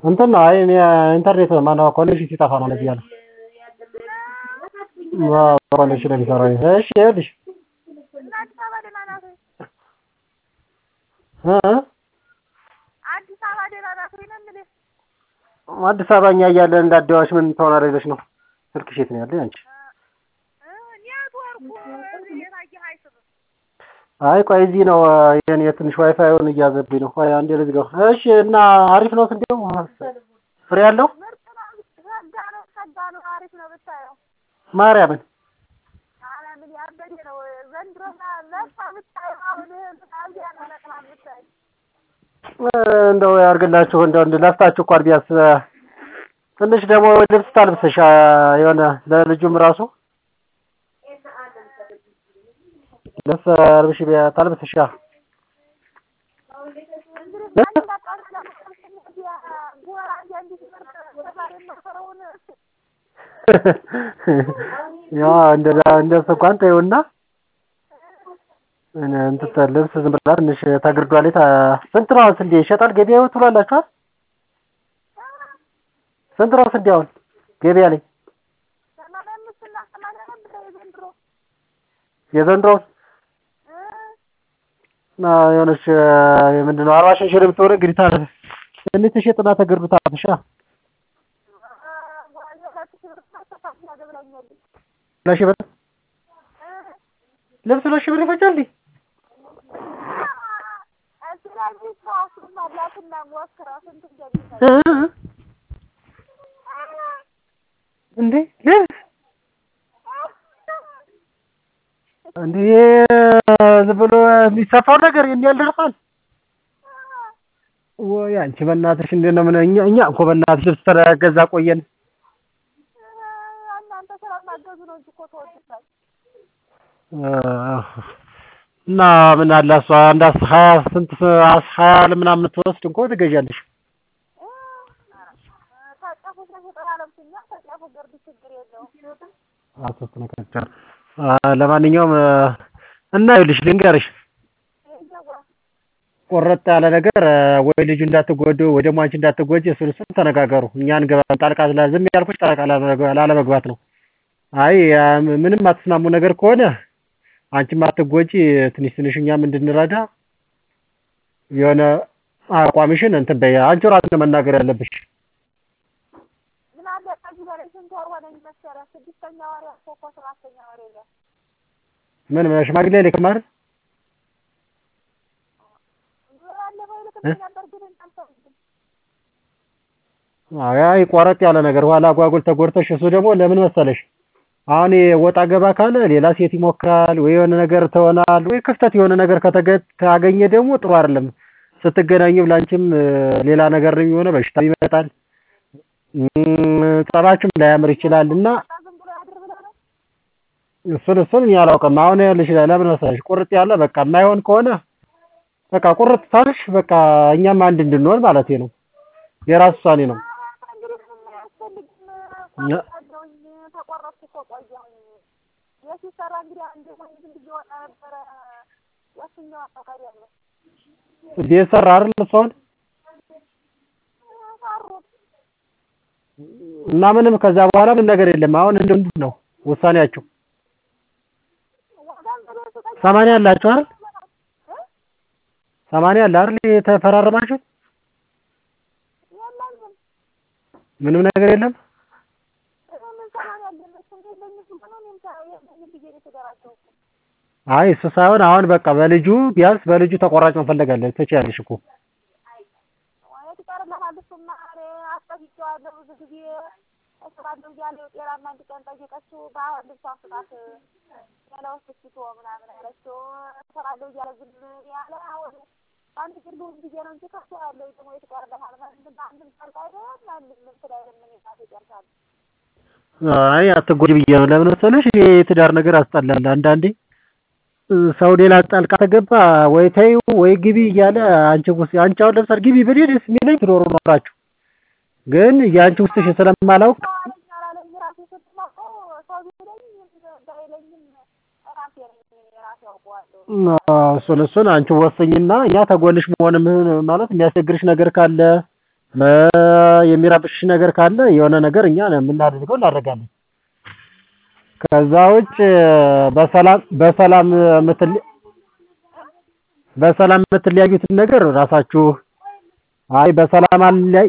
እንትን ነው አይ እኔ ኢንተርኔት ማነው ኮኔክሽን ሲጠፋ ነው እንደዚህ ያለው። አዎ ኮኔክሽን ነው የሚሰራው። እሺ ይኸውልሽ እና አዲስ አበባ ደህና ናት ወይ? እ እ አዲስ አበባ ደህና ናት ወይ ነው የምልህ። አዲስ አበባ እኛ እያለን እንዳደዋሽ ምን ትሆናለች ብለሽ ነው? ስልክሽ የት ነው ያለው አንቺ? እ ኔትወርኩ እዚህ የታየህ አይስብም። አይ ቆይ እዚህ ነው የኔ ትንሽ ዋይፋዩን እያዘብኝ ነው። ቆይ አንዴ ልዝጋው። እሺ እና አሪፍ ነው ስንዴው ፍሬ ያለው ምርጥ ነው። ሸጋ ነው ሸጋ ነው። አሪፍ ነው ብታየው። ማርያምን ኧረ ምን ያበደ ነው ዘንድሮ ለፋ ብታየው አሁን አብያ ነው ነቅላ ብታየው እ እንደው ያርግላችሁ እንደው እንደ ለፍታችሁ እንኳን ቢያንስ ትንሽ ደግሞ ልብስ ታልብሰሽ የሆነ ለልጁም ራሱ ልብስ አልብሽ ቢያ ታልብሰሽ ያ ያ እንደዛ እንደሱ እንኳን ተይውና እኔ እንትን ልብስ ዝም ብላ ትንሽ ተግርዷ ላይ ታ- ስንት ነው አሁን ስንዴ ይሸጣል ገበያው ትሏላችሁ አይደል? ስንት ነው ስንዴ አሁን ገበያ ላይ የዘንድሮው እና የሆነች ምንድን ነው አርባ ሺህ ሺህ ብትሆን እንግዲህ ታ ትንሽ ትሸጥና ተግርዱ ታብሻ ለሺ ብር ልብስ ለሺ ብር ይፈጃል እንዴ? እ እ እንዴ ልብስ እንዴ ዝም ብሎ የሚሰፋው ነገር ይሄን ያህል ደርሷል? ወይ አንቺ በእናትሽ እንዴት ነው ምን እኛ እኛ እኮ በእናትሽ ልብስ ተገዛ ቆየን። እናንተ ስላልማገዙ ነው እንጂ እኮ ተወድቷል። እና ምን አለ እሷ አንድ አስ- ሀያ ስንት ሀያ ምናምን ትወስድ እንኳ ትገዣለሽ። ታጫፉ ስለሸጠና ለብሱኛ ታጫፉ ገርድ ችግር የለውም። አሶስት ነካቻል። ለማንኛውም እና ይኸውልሽ ልንገርሽ ቆረጥ ያለ ነገር ወይ ልጁ እንዳትጎዱ ወይ ደግሞ አንቺ እንዳትጎጂ እሱን እሱን ተነጋገሩ። እኛ እንገባ ጣልቃ ስላ ዝም ያልኩሽ ጣልቃ ላለመግባ- ላለመግባት ነው። አይ ያ ምንም አትስማሙ ነገር ከሆነ አንቺም አትጎጂ ትንሽ ትንሽ እኛም እንድንረዳ የሆነ አቋምሽን እንትን በይ። አንቺ ራስሽ ነው መናገር ያለብሽ። ምን አለ ከዚህ በላይ ስንት ወር ሆነኝ መሰለህ? ስድስተኛ ወር ያልኩህ እኮ ሰባተኛ ወር የለም። ምን ሽማግሌ ልክም አይደል? ባለፈው ይልክልኝ ነበር ግን አልተውኩም። አይ አይ ቆረጥ ያለ ነገር ኋላ አጓጉል ተጎድተሽ እሱ ደግሞ ለምን መሰለሽ አሁን ወጣ ገባ ካለ ሌላ ሴት ይሞክራል ወይ የሆነ ነገር ትሆናል ወይ ክፍተት የሆነ ነገር ከተገ ካገኘ ደግሞ ጥሩ አይደለም። ስትገናኙ ላንቺም ሌላ ነገር የሆነ በሽታ ይመጣል። እም፣ ጸባችሁም ላያምር ይችላል እና በቃ ዝም ብሎ ያድር ብለህ ነው? እሱን እሱን እኔ አላውቅም። አሁን ይኸውልሽ ለምን መሰለሽ ቁርጥ ያለ በቃ የማይሆን ከሆነ በቃ ቁርጥ ታልሽ በቃ እኛም አንድ እንድንሆን ማለቴ ነው። የራስ ውሳኔ ነው። እንግዲህ ምንም አያስፈልግም። ያ- ቆርጫለሁኝ ተቆረጥኩ እኮ ቆየሁኝ። የት ሲሰራ እንግዲህ አንድ ሆኝ ዝም ብዬ ወጣ ነበረ ወስኜ ወጣሁ ከቤት ቤት ሰራ አይደል እሱ አሁን ሰሩት እና ምንም ከዛ በኋላ ምን ነገር የለም። አሁን እንደ ምንድን ነው ውሳኔያችሁ? ዋጋም ብሎ ስጠኝ ሰማንያ አላችሁ አይደል? እ? ሰማንያ አለ አይደል የተፈራረማችሁት? የለኝም ምንም ነገር የለም። ምን ሰማንያ አለ እሱም የለኝም ብሎ እኔም ሳ- የለኝም ብዬ ነው የተደራጀሁት። አይ እሱ ሳይሆን አሁን በቃ በልጁ ቢያንስ በልጁ ተቆራጭ መፈለግ አለ ትችያለሽ እኮ የት ይቀርልሃል? እሱማ እኔ አስጠይቄዋለሁ ብዙ ጊዜ እሰራለሁ እያለ ጤናማ አንድ ቀን ጠየቀችው። በአሁን ልብሷን ስጣት ያለ ወስድቶ ምናምን አለችው። እሰራለሁ እያለ ዝም ያለ አሁን አንድ ግን ልሁን ብዬ ነው እንጂ ከሱ ያለው ደግሞ የት ይቀርልሃል? ማንም በአንድም ጣልቃ አይደለም ማንም እንትን አይልም። እኔ ራሴ እጨርሳለሁ። አይ አትጎጂ ብዬ ነው። ለምን መሰለሽ ይሄ የትዳር ነገር ያስጠላል። አንዳንዴ እ፣ ሰው ሌላ ጣልቃ ተገባ ወይ ተይው ወይ ግቢ እያለ አንቺ ውስጥ አንቺ አሁን ለምሳሌ ግቢ ብዬ ደስ የሚለኝ ትኖሩ ኖራችሁ ግን የአንቺ ውስጥሽ ስለማላውቅ ሰው አለኝ አላለኝ ራሴ ስትማቀው ሰው ቢለኝ ባይለኝም ራሴ ነኝ ራሴ አውቀዋለሁ። እሱን እሱን አንቺ ወስኝና እኛ ተጎንሽ መሆን ምን- ማለት የሚያስቸግርሽ ነገር ካለ የሚረብሽ ነገር ካለ የሆነ ነገር እኛ የምናደርገው እናደርጋለን። ከዛ ውጭ በሰላም በሰላም የምትል በሰላም የምትለያዩትን ነገር ራሳችሁ አይ በሰላም አለያይ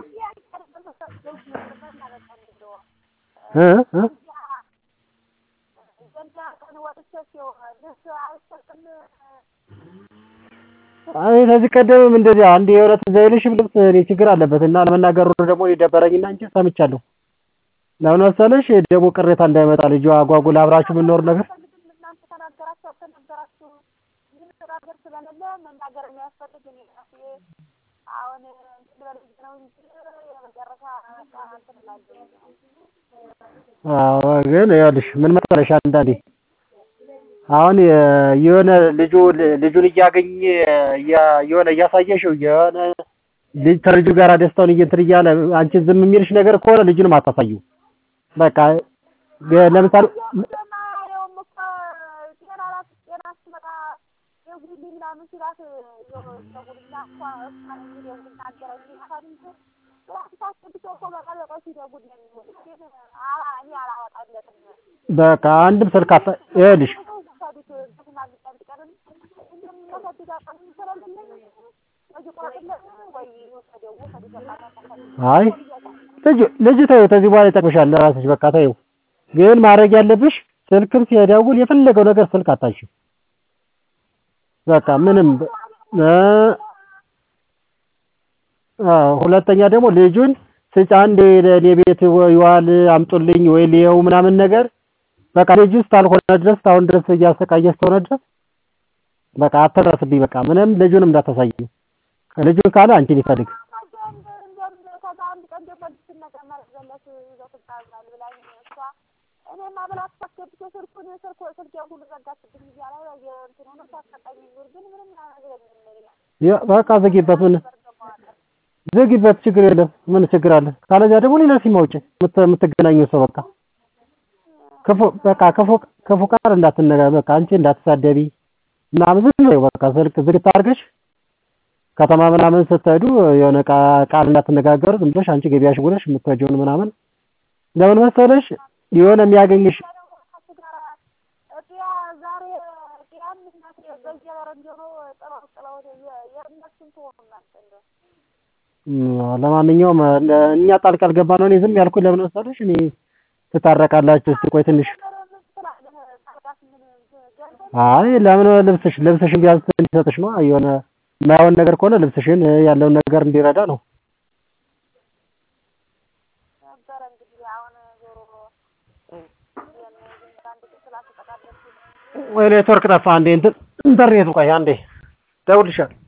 እ እ አይ ከዚህ ቀደምም እንደዚህ አንድ የሆነ ትዝ አይልሽም ልብስ እኔ ችግር አለበት እና ለመናገሩ ደግሞ ደበረኝና እንጂ ሰምቻለሁ። ለምን መሰለሽ ደግሞ ቅሬታ እንዳይመጣ ልጁ አጓጉል አብራችሁ የምንኖር ነገር እናንተ ተናገራችሁ አልተናገራችሁ ምን ነገር ስለሌለ መናገር የሚያስፈልግ እኔ ራሴ አሁን እንትን በልጅ ነው እንጂ የመጨረሻ እንትን እላለሁ። አዎ ግን ይኸውልሽ ምን መሰለሽ አንዳንዴ አሁን የሆነ ልጁ ልጁን እያገኘ የሆነ እያሳየሽው የሆነ ልጅ ከልጁ ጋር ደስታውን እንትን እያለ አንቺ ዝም የሚልሽ ነገር ከሆነ ልጁንም አታሳይው። በቃ ለምሳሌ ማየውም እኮ ጤና ራት ጤና ስትመጣ ደውዪልኝ ምናምን ሲላት ደውልና እሷ እሷን የሚደውል ናገረኝ ይላታል እንጂ ራሱ ታስገብቶ እኮ በቃል በቃል ሲደውል ነው የሚውል። ግን አላ- እኔ አላወጣለትም። በቃ አንድም ስልክ አታ ይኸውልሽ ሰዱት በሽማግሌ አንድ ቀንም እንደምናሳድግ አቃም ስለሌለኝ ወይ ቆርጥለት ወይ ውሰደው ውሰዱ በቃ አይ ልጅ ልጅ ተይው፣ ከዚህ በኋላ ይጠቅምሻል ለራስሽ በቃ ተይው። ግን ማድረግ ያለብሽ ስልክም ሲደውል የፈለገው ነገር ስልክ አታንሺው። በቃ ምንም እ አዎ ሁለተኛ ደግሞ ልጁን ስጫ አንዴ ለእኔ ቤት ይዋል አምጡልኝ ወይ ልየው ምናምን ነገር በቃ ልጁ እስካልሆነ ድረስ እስካሁን ድረስ እያሰቃየ እስከሆነ ድረስ በቃ አትድረስብኝ። በቃ ምንም ልጁንም እንዳታሳይ። ልጁን ካለ አንቺን ይፈልግ። ከዛ አንድ ቀን ደግሞ ልትነቀማ ዘለት ይዘው ትባዛል ብላኝ እሷ እኔማ ብላት ታስገብቶ ስልኩን ስልኩ ስልኬን ሁሉ ዘጋችብኝ እያለ እንትን ሆኖ ታሰቃኝ ኑር ግን ምንም ነገር የለም ያ በቃ ዝጊበት፣ ምን ዝጊበት፣ ችግር የለም። ምን ችግር አለ? ካለዚያ ደግሞ ሌላ ሲም አውጪ፣ የምትገናኘው ሰው በቃ ክፉ በቃ ክፉ ክፉ ቃል እንዳትነጋ በቃ አንቺ እንዳትሳደቢ ምናምን ዝም በይው በቃ ስልክ ዝግት አድርገሽ ከተማ ምናምን ስትሄዱ የሆነ ቃል እንዳትነጋገሩ ዝም ብለሽ አንቺ ገቢያሽ ውለሽ የምትወጂውን ምናምን ለምን መሰለሽ የሆነ የሚያገኝሽ ዛሬ ቅያም እናት በየበር እንዲሆኑ ጥለው ጥለው የእነሱን ትሆኑ እናንተ እንደው ለማንኛውም እኛ ጣልቃ አልገባ ነው። እኔ ዝም ያልኩኝ ለምን መሰለሽ እኔ ትታረቃላችሁ እስቲ ቆይ ትንሽ አይ ለምን ልብስሽ ልብስሽን ቢያንስ እንዲሰጥሽ ነው የሆነ የማይሆን ነገር ከሆነ ልብስሽን ያለውን ነገር እንዲረዳ ነው። ነበረ እንግዲህ አሁን ዞሮ አንድ ስላተጠቃለች ወይ ኔትወርክ ጠፋ። አንዴ እንትን ኢንተርኔቱ ቆይ አንዴ ደውልልሻለሁ።